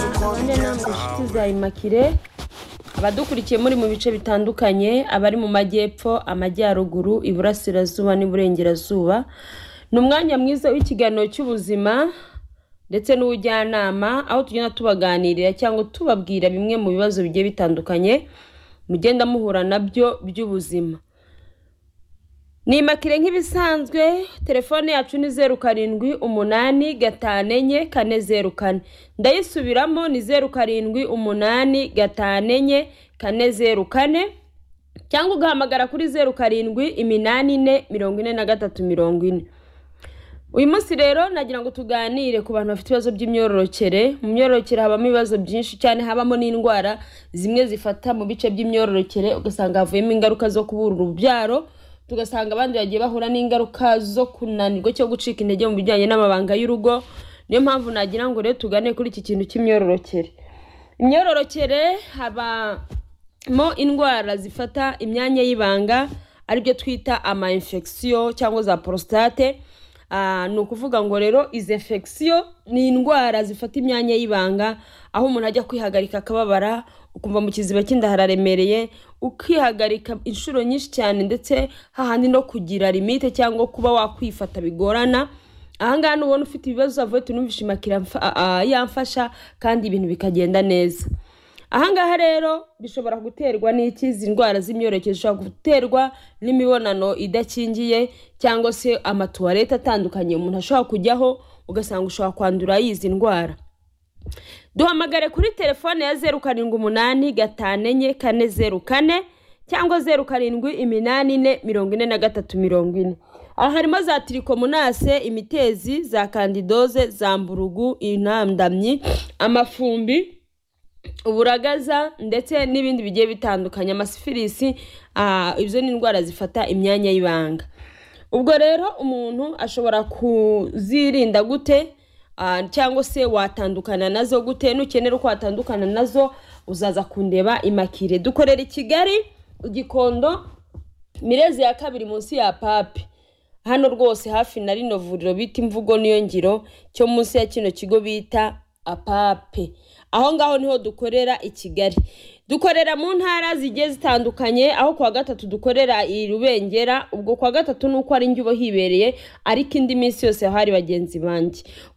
abandi namwe inshuti za imakire abadukurikiye muri mu bice bitandukanye abari mu majyepfo amajyaruguru iburasirazuba n'iburengerazuba ni umwanya mwiza w'ikiganiro cy'ubuzima ndetse n'ubujyanama aho tugenda tubaganirira cyangwa tubabwira bimwe mu bibazo bigiye bitandukanye mugenda muhura nabyo by'ubuzima ni imakire nk'ibisanzwe telefone yacu ni zeru karindwi umunani gatanu enye kane zeru kane ndayisubiramo ni zeru karindwi umunani gatanu enye kane zeru kane cyangwa ugahamagara kuri zeru karindwi iminani ine mirongo ine na gatatu mirongo ine uyu munsi rero nagira ngo tuganire ku bantu bafite ibibazo by'imyororokere mu myororokere habamo ibibazo byinshi cyane habamo n'indwara zimwe zifata mu bice by'imyororokere ugasanga havuyemo ingaruka zo kubura urubyaro tugasanga abandi bagiye bahura n'ingaruka zo kunanirwa cyo gucika intege mu bijyanye n'amabanga y'urugo niyo mpamvu nagira ngo rero tugane kuri iki kintu cy'imyororokere imyororokere habamo indwara zifata imyanya y'ibanga aribyo twita ama infection cyangwa za prostate Ah, ni ukuvuga ngo rero izi infection ni indwara zifata imyanya y'ibanga aho umuntu ajya kwihagarika akababara ukumva mu kiziba cy'inda hararemereye ukihagarika inshuro nyinshi cyane ndetse hahandi no kugira limite cyangwa kuba wakwifata bigorana ahangaha nubona ufite ibibazo avuye tunumvishe imakira mfa- ah, ah, yamfasha kandi ibintu bikagenda neza ahangaha rero bishobora guterwa n'iki izi ndwara z'imyororokere zishobora guterwa n'imibonano idakingiye cyangwa se amatuwarete atandukanye umuntu ashobora kujyaho ugasanga ushobora kwandura y'izi ndwara duhamagare kuri telefone ya zeru karindwi umunani gatanu enye kane zeru kane cyangwa zeru karindwi iminani ine mirongo ine na gatatu mirongo ine aha harimo za tirikomonase imitezi za kandidoze za mburugu intandamyi amafumbi uburagaza ndetse n'ibindi bigiye bitandukanye amasifilisi ah, izo ni indwara zifata imyanya y'ibanga ubwo rero umuntu ashobora kuzirinda gute Ah, cyangwa se watandukana nazo gute nukenera uko watandukana nazo uzaza kundeba imakire dukorera i kigali igikondo mirezi ya kabiri munsi ya papi hano rwose hafi na rino vuriro bita imvugo niyo ngiro cyo munsi ya kino kigo bita apape aho ngaho niho dukorera i kigali dukorera mu ntara zigiye zitandukanye aho kuwa gatatu dukorera i rubengera ubwo kuwa gatatu ni uko ari njye uba hibereye ariko indi minsi yose haba hari bagenzi banjye